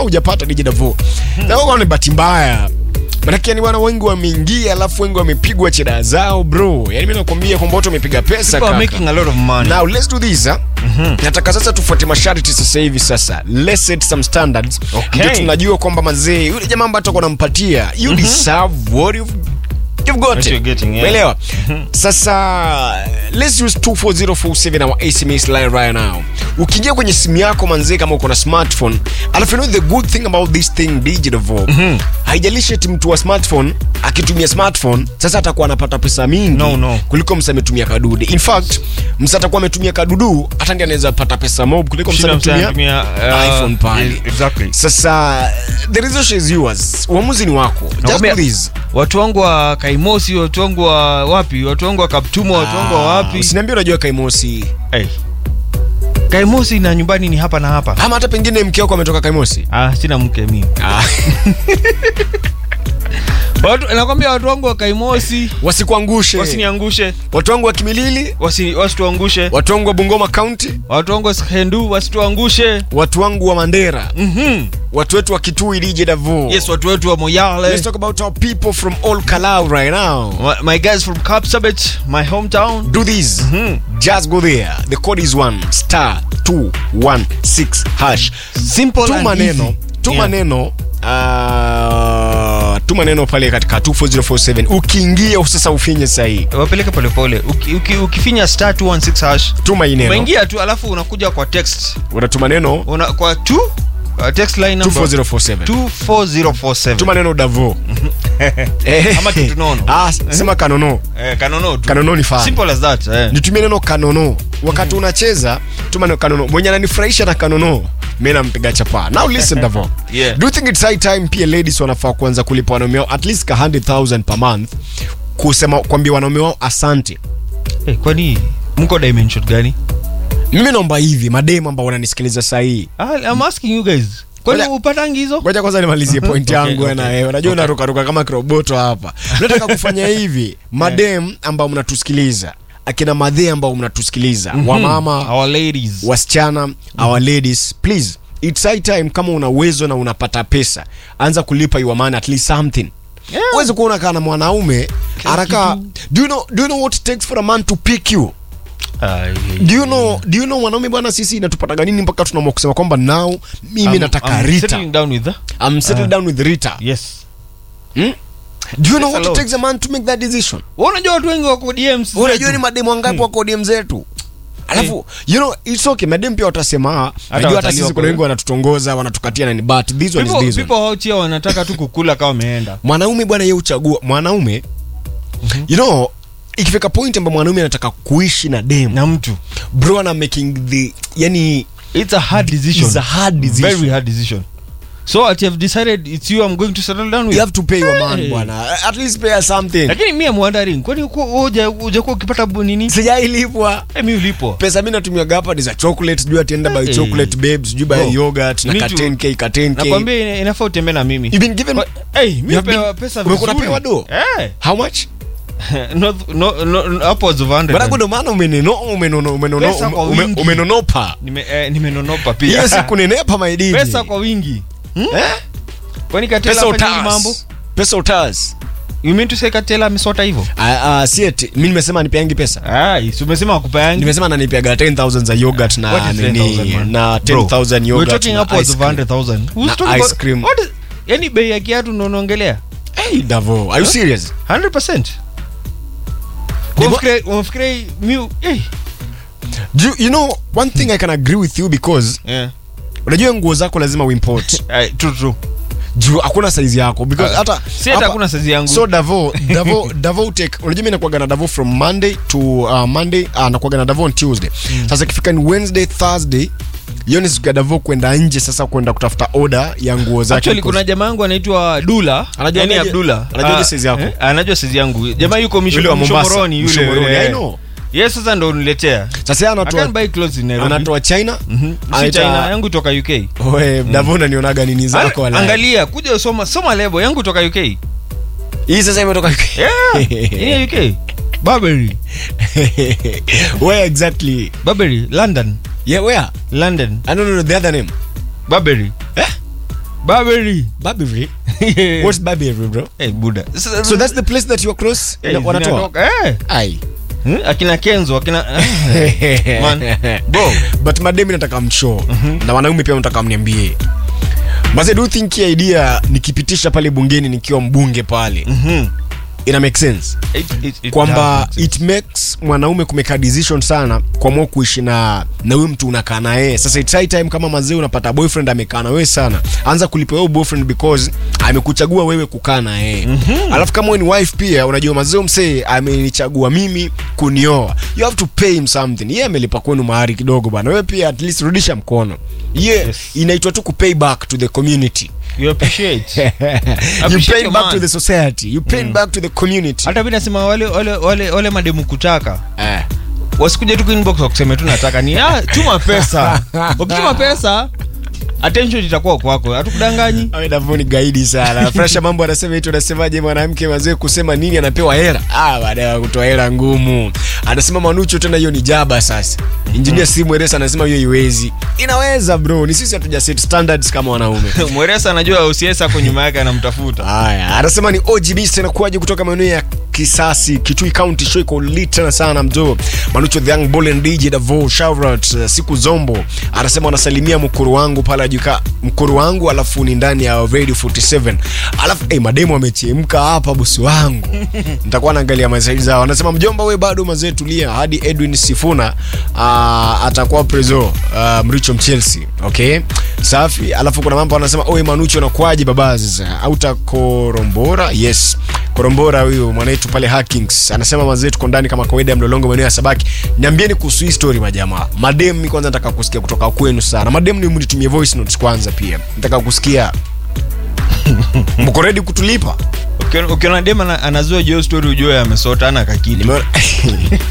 hujapata DJ Davo na ni bahati mbaya Manake yani wana wengi wameingia alafu wengi wamepigwa cheda zao bro. Yani mimi nakwambia kwamba watu wamepiga pesa People are kaka. making a lot of money. Now let's do this. Huh? Nataka sasa tufuate masharti sasa hivi sasa. Let's set some standards. Okay. Ndio tunajua kwamba mazee yule jamaa ambaye atakuwa nampatia you deserve what you've You've got What it. you're getting, yeah. Umeelewa? Sasa let's use 24047 our SMS line right now. Ukiingia kwenye simu yako manzee kama uko na smartphone, alafu you know the good thing about this thing digital Vogue. Haijalishi eti mtu wa smartphone akitumia smartphone sasa atakuwa anapata pesa mingi No, no. kuliko msa ametumia kadude. In fact, msa atakuwa ametumia kadudu hata ndiye anaweza pata pesa mob kuliko msa Shida msa ametumia anatumia, uh, iPhone pale. yes, exactly. Sasa the resolution is yours. Uamuzi ni wako. Just do Nakwambia, this. watu wangu wa kaimosi watu wangu wa wapi watu wangu wa kaptumo watu wangu wa wapi Usiniambie unajua Kaimosi. hey. kaimosi na nyumbani ni hapa na hapa ama hata pengine mke wako ametoka Kaimosi. ah, sina mke mimi Ah, watu, nakwambia watu wangu wa kaimosi wasikuangushe. wasiniangushe Watu wangu wa Kimilili, wasi, wasituangushe watu wangu wa Bungoma County, watu wangu wa hendu wasituangushe watu wangu wa Mandera, mm-hmm. watu wetu wa Kitui DJ Davo. yes watu wetu wa moyale Let's talk about our people from all Kalau right now. My- my guys from Kapsabet, my hometown Do this. Mhm. Just go there. The code is 1 star 216 hash. simple Tu and maneno, easy. tu Yeah. maneno uh, tu maneno pale katika 24047 ukiingia sasa ufinye sahihi wapeleke polepole uki, uki, ukifinya star 216 hash tuma hii neno unaingia tu alafu unakuja kwa text unatuma neno una, kwa tu uh, text line number 24047 24047 tuma neno davo Eh. Ama kitu nono. Ah, sema kanono eh, kanono tu kanono ni fine simple as that eh. nitumie neno kanono wakati unacheza tuma neno kanono mwenye ananifurahisha na kanono mi nampiga chapa now listen davo Yeah. do you think it's high time pia ladies wanafaa kuanza kulipa wanaume wao at least ka 100000 per month kusema kwambia wanaume wao asante Eh, kwani mko dimension gani mimi naomba hivi mademu ambao wananisikiliza sahii ah, I'm asking you guys kwani Ngoja- upatangi hizo ngoja kwanza nimalizie point Okay, yangu okay. na wewe unajua Okay. unarukaruka kama kiroboto hapa nataka kufanya hivi madem ambao mnatusikiliza akina madhe ambao mnatusikiliza wamama our ladies wasichana our ladies please it's high time kama una uwezo na unapata pesa anza kulipa your man at least something Yeah. uwezi kuona kana mwanaume haraka do you know, do you know what it takes for a man to pick you Ah, do you know, do you know mwanaume bwana sisi inatupataga nini mpaka tunaamua kusema kwamba now mimi I'm- nataka I'm rita settling down with the- I'm settled down with Rita. yes Hmm? Do you know Yes, what it alone. takes a man to make that decision? Wewe unajua watu wengi wako DMs Unajua zetu. ni mademu wangapi wako DM zetu? Alafu you know it's okay mademu pia watasema ah, najua hata watalii sisi wako- kuna wengi wanatutongoza wanatukatia nani but this one is people, this one. people out here wanataka tu kukula kama wameenda Mwanaume bwana yeye uchagua mwanaume you know ikifika point ambapo mwanaume anataka kuishi na dem na mtu bro ana making the yani it's a hard decision it's a hard decision. very hard decision so at have decided it's you i'm going to settle down you with have to pay your man Hey. bwana at least pay us something lakini mi am wondering kwani hujakuwa ukipata bu- nini sijailipwa Eh, mi ulipo pesa mi natumiaga hapa ni za chocolate sijui atienda by Hey. chocolate babes sijui by Bro, yogurt na you ka need to- 10k ka 10k nakwambia ina- inafaa utembee na mimi You've been given Kwa- hey, mi You have upewa been- pesa umekuwa vizuri. unapewa do? Eh, how much no, no, no, upwards of 100. barago ndo maana umenono umenono umenono Pesa kwa ume- wingi. umenonopa Nime- eh, nimenonopa pia hiyo siku nenepa maidiji pesa kwa wingi hmm? eh kwani katela pesa hafanyi mambo utas pesa utas you mean to say katela amesota hivyo ah ah si eti mimi nimesema nipeangi pesa ai si umesema akupeangi nimesema nanipiaga 10000 za yogurt na What is nini 10,000, man? na Bro, 10000 we're yogurt talking na upwards ice of cream. 100,000. Who's Na talking ice about- cream. what is- yani bei ya kiatu ndo unaongelea hey davo are you serious 100% Ni mo- Unafikiria- unafikiria mi- eh. Do you, you know one thing i can agree with you because Yeah. unajua nguo zako lazima uimport Ai, true, true. juu hakuna size yako because Ah, hata si hata hapa- hakuna size yangu so davo davo davo take unajua mimi nakuaga na davo from monday to uh, monday uh, nakuaga na davo on tuesday sasa ikifika ni wednesday thursday hiyo ni siku ya davo kwenda nje sasa kwenda kutafuta order ya nguo zake actually kuna jamaa yangu anaitwa dula Anajua yani aje- abdula anajua aje Ah, size yako? eh, anajua size yangu jamaa yuko Misho- Yule wa Mombasa, mshomoroni yule Mshomoroni, eh. I know. yes sasa ndo uniletea sasa yeye I anatoa can't buy clothes in Nairobi. anatoa china Mhm. Si anaita- China, yangu toka uk Oe, davo unanionaga nini zako Ang- wala angalia kuja soma soma lebo yangu toka uk hii sasa imetoka yeah. Hii ya uk Burberry. where exactly Burberry, london yeah where london i don't know the other name Burberry. Eh? Baberi. Burberry? What's Burberry, bro? Eh, buda. Sasa- So that's the place that you are close? Eh, Na- wanatoa? zinatoka. Eh. Ai. Hmm? Akina Kenzo, akina Man. Bro. but mademi nataka mshow na wanaume pia nataka mniambie Maze, do you think hii idea nikipitisha pale bungeni nikiwa mbunge pale Mhm. ina make sense It- it- it kwamba does. it makes mwanaume kumeka decision sana kuamua kuishi na na huyu mtu unakaa na yeye sasa it's high time kama mazee unapata boyfriend amekaa na wewe sana anza kulipa wewe boyfriend because amekuchagua wewe kukaa na yeye mm-hmm. alafu kama wewe ni wife pia unajua mazee msee amenichagua mimi kunioa you have to pay him something yeye amelipa kwenu mahari kidogo bwana wewe pia at least rudisha mkono ye yeah, Yes. inaitwa tu kupay back to the community You appreciate. you Appreciate pay your back man. to the society you pay back to the community hata mi nasema wale wale wale, wale mademu kutaka eh. wasikuje tu inbox wakuseme tu nataka ni ah, tuma pesa ukituma pesa attention itakuwa kwako hatukudanganyi Davoni gaidi sana. Fresha mambo anasema eti unasemaje mwanamke wazee kusema nini anapewa hela? Ah, baada ya kutoa hela ngumu. Anasema Manucho tena hiyo ni jaba sasa. Engineer Simu Eresa anasema hiyo iwezi. Inaweza bro, ni sisi hatuja set standards kama wanaume. mweresa anajua ucs ako nyuma yake anamtafuta Haya, anasema ni OGB tena kuaje kutoka maeneo ya Kisasi, Kitui County show iko lit tena sana mzo. Manucho the young bull and DJ Davo shout out uh, siku zombo. Anasema anasalimia mkuru wangu pale ajuka mkuru wangu alafu ni ndani ya Radio 47. Alafu eh, mademo amechemka hapa bosi wangu. Nitakuwa naangalia masaidi zao. Anasema mjomba we bado mazee tulia hadi Edwin Sifuna uh, atakuwa prezo uh, Mricho Chelsea. Okay? Safi. Alafu kuna mambo anasema oe Manucho nakuaje baba sasa? Auta Korombora. Yes. Korombora huyu mwanetu pale Hackings anasema mazee tuko ndani kama kawaida ya mlolongo maeneo ya Sabaki. Niambieni kuhusu hii story majamaa. Madem mi kwanza nataka kusikia kutoka kwenu sana. Madem ni mnitumie voice notes kwanza pia. Nataka kusikia. Mko ready kutulipa? Ukiona- ukiona dem ana- anazua jo story ujue amesota ana kakili Nimeona